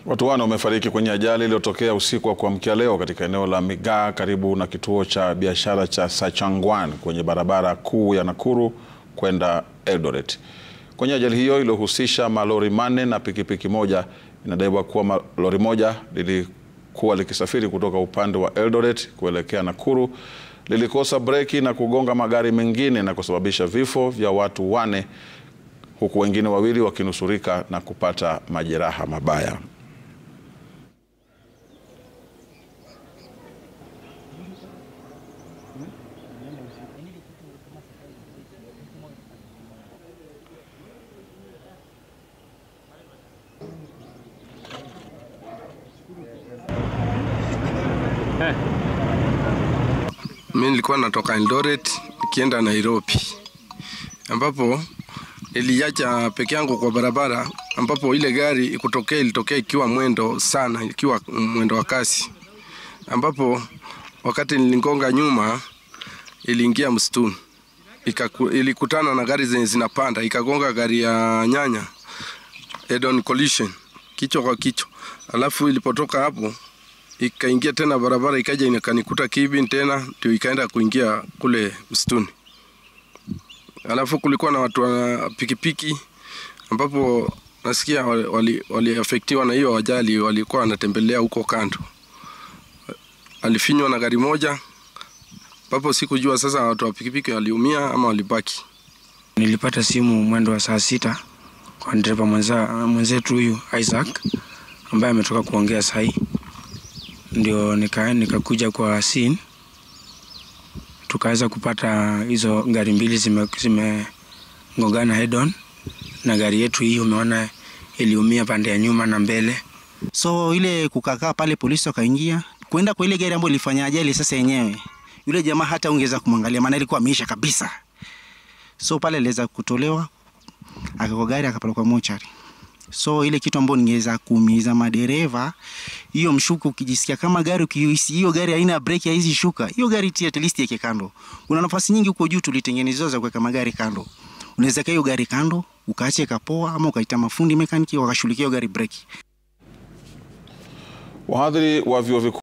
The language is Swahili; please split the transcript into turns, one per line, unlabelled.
Watu wane wamefariki kwenye ajali iliyotokea usiku wa kuamkia leo katika eneo la Migaa karibu na kituo cha biashara cha Sachangwan kwenye barabara kuu ya Nakuru kwenda Eldoret. Kwenye ajali hiyo iliyohusisha malori manne na pikipiki moja, inadaiwa kuwa lori moja lilikuwa likisafiri kutoka upande wa Eldoret kuelekea Nakuru, lilikosa breki na kugonga magari mengine na kusababisha vifo vya watu wane huku wengine wawili wakinusurika na kupata majeraha mabaya.
Mimi nilikuwa natoka Eldoret nikienda Nairobi, ambapo niliacha peke yangu kwa barabara, ambapo ile gari ikutokea ilitokea ikiwa mwendo sana, ikiwa mwendo wa kasi, ambapo wakati niligonga nyuma iliingia msituni, ilikutana na gari zenye zinapanda, ikagonga gari ya nyanya head on collision, kichwa kwa kichwa, alafu ilipotoka hapo ikaingia tena barabara ikaja ikanikuta Kibin tena ndio ikaenda kuingia kule msituni. Alafu kulikuwa na watu wa pikipiki ambapo nasikia waliafektiwa wali na hiyo ajali, walikuwa wanatembelea huko kando, alifinywa na gari moja, ambapo sikujua sasa watu wa pikipiki waliumia ama walibaki.
Nilipata simu mwendo wa saa sita kwa dereva mwenzetu huyu Isaac ambaye ametoka kuongea sahii ndio nika nikakuja kwa scene, tukaweza kupata hizo gari mbili zimegongana zime head on, na gari yetu hii umeona iliumia pande ya nyuma na mbele.
So ile kukakaa pale, polisi wakaingia kwenda kwa ile gari ambayo ilifanya ajali. Sasa yenyewe yule jamaa hata ungeweza kumwangalia, maana ilikuwa ameisha kabisa. So pale aliweza kutolewa, akakwa gari akapelekwa mochari. So ile kitu ambayo ningeweza kuumiza madereva, hiyo mshuko, ukijisikia kama gari ukihisi hiyo gari haina breki, hizi shuka hiyo gari tia at least yake kando. Kuna nafasi nyingi huko juu tulitengenezewa za kuweka magari kando, unaweza kaa hiyo gari kando ukaache kapoa, ama ukaita mafundi mekaniki wakashughulikia hiyo gari breki.
Wahadhiri wa vyuo vikuu